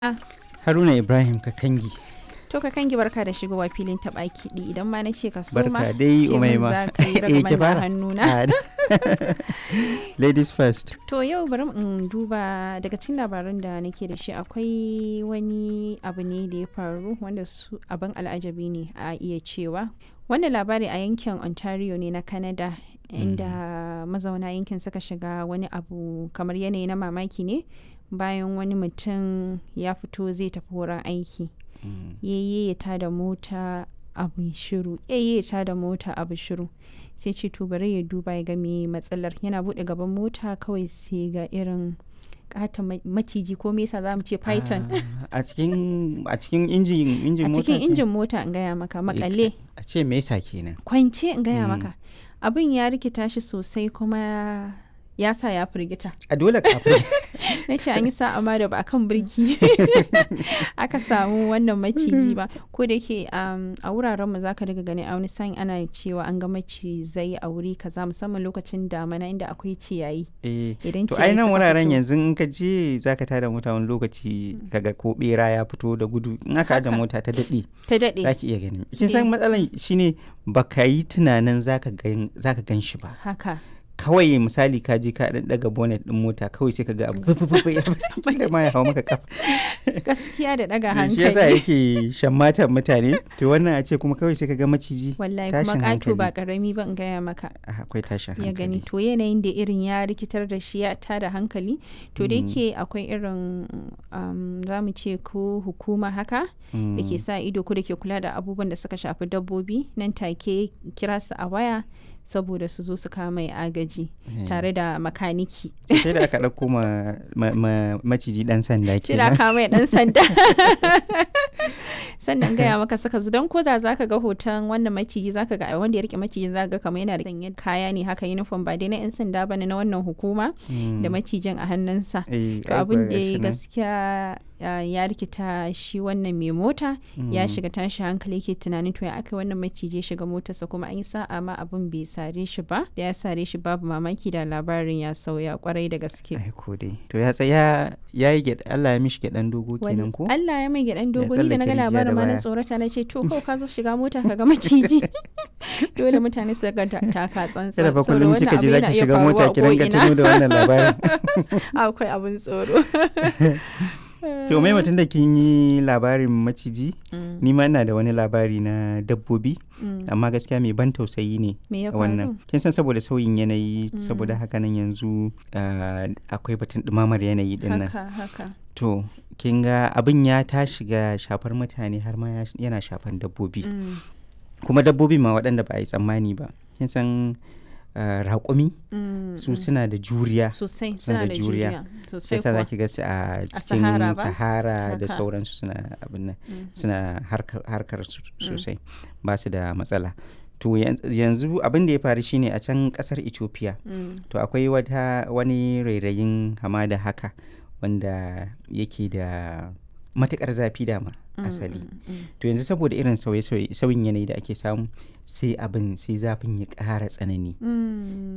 Haruna Ibrahim Kakangi. To ka kangi barka da shigowa filin taɓa kiɗi idan ma na ce ka so ma Barka dai ce min Umaima. za ka yi Eh, ki ragaman fara. na hannuna. Ah, Ladies first. To yau bari in duba daga cikin labaran da nake da shi akwai wani abu ne da ya faru wanda su abin al'ajabi ne a iya cewa. Wannan labari a yankin Ontario ne na Canada inda mazauna yankin suka shiga wani abu kamar yanayi na mamaki ne bayan wani mutum ya fito zai tafi wurin aiki. yayye ya tada mota abu shiru yayye ya tada mota abu shiru sai ce to bari ya duba ya ga me matsalar yana bude gaban mota kawai sai ga irin kata maciji ko me yasa za mu ce python Ah, A cikin a cikin injin injin a mota. cikin ke- injin mota in gaya maka makalle A ce me yasa kenan? kwance in gaya Mm. maka abin ya rikita shi sosai kuma ya sa ya firgita A dole kafin. na ce an yi sa'a ma da ba a kan birki aka samu wannan maciji ba ko da yake um, a wuraren mu zaka daga gani a wani sa'in ana cewa an ga macizai a wuri kaza musamman lokacin damana inda akwai ciyayi Eh. idan To ai ciyayi nan suka wuraren fito- yanzu in ka je zaka tada mota wani lokaci kaga ko bera ya fito da gudu in aka aje Haka. mota ta daɗe ta daɗe zaki iya gani. Kin san matsalan shine baka yi tunanin zaka gan zaka gan shi ba. haka kawai misali ka je ka dan daga bonnet din mota kawai sai ka ga abu fufufu ya fito ma ya hawo maka kafa gaskiya da ɗaga shi yasa hankali yake shammatan mutane to wannan a ce kuma kawai sai ka ga maciji wallahi kuma tashin ƙato ba hankali. ƙarami ba in gaya maka Ah, akwai tashin ya gani hankali to yanayin da irin ya rikitar da shi ya tada hankali to da Mm. yake akwai irin um, za mu ce ko hukuma haka da ke sa ido ko da ke kula da abubuwan da suka shafi dabbobi nan take kira su a waya saboda su zo su kama mai agaji Eh. tare da makaniki sai da aka ɗauko ma, ma- ma- maciji dan sanda sai da kenan kama mai dan sanda sannan gaya maka saka zu don koda zaka ga hoton wannan maciji zaka ga wanda ya rike maciji zaka ga kamar yana da sanye kaya ne haka uniform ba dai na yan sanda bane na wannan hukuma Mm. da macijin a hannunsa Eh, to ai abin kuwa da gashi ya nan. gaskiya uh, ya rikita shi wannan mai mota ya Mm. shiga tashi hankali yake tunanin to ya aka wannan maciji ya shiga motarsa kuma an yi sa'a ma abin bai sare shi ba da ya sare shi babu mamaki da labarin ya sauya kwarai da gaske ai ko dai to ya tsaya ya yi gyaɗa Allah ya mishi gyaɗan dogo Wani- kenan ko Allah ya mai gyaɗan Ya dogo ni da na ga tsallake rijiya da labarin ma na baya. tsorata na ce to kawai ka zo shiga mota ka ga maciji dole mutane su ga ta- taka tsantsan kada fa saboda kullum wannan kika je abu yana zaki iya shiga faruwa mota a ki dinga ko'ina. tuno da wannan labarin akwai abin tsoro to mai mutum da kin yi labarin maciji Mm, ni ma ina da wani labari na dabbobi mm. amma gaskiya mai ban tausayi ne me ya wannan faru kin san saboda sauyin yanayi saboda haka nan yanzu ah, akwai batun ɗumamar yanayi din nan haka haka to kin ga abin ya ta shiga shafar mutane har ma ya- yana shafan dabbobi Mm, kuma dabbobi ma waɗanda ba a yi tsammani ba kin san ah, raƙumi mm, su mm. suna da juriya sosai suna suna da da juriya. juriya sai sosai sa kuwa zaki ga su a cikin Sahara ba? sahara da Haka. sauransu suna abin nan Mhm. suna harkar, harkar su sosai ba su da matsala to yan- yanzu abin da ya faru shine a can kasar ethiopia Mm, to akwai wata wani rairayin hamada haka wanda yake da matukar zafi dama mm, asali mm, mm. to yanzu saboda irin sauye-sauye sauyin yanayi da ake samu sai abin sai zafin ya ƙara tsanani Mm.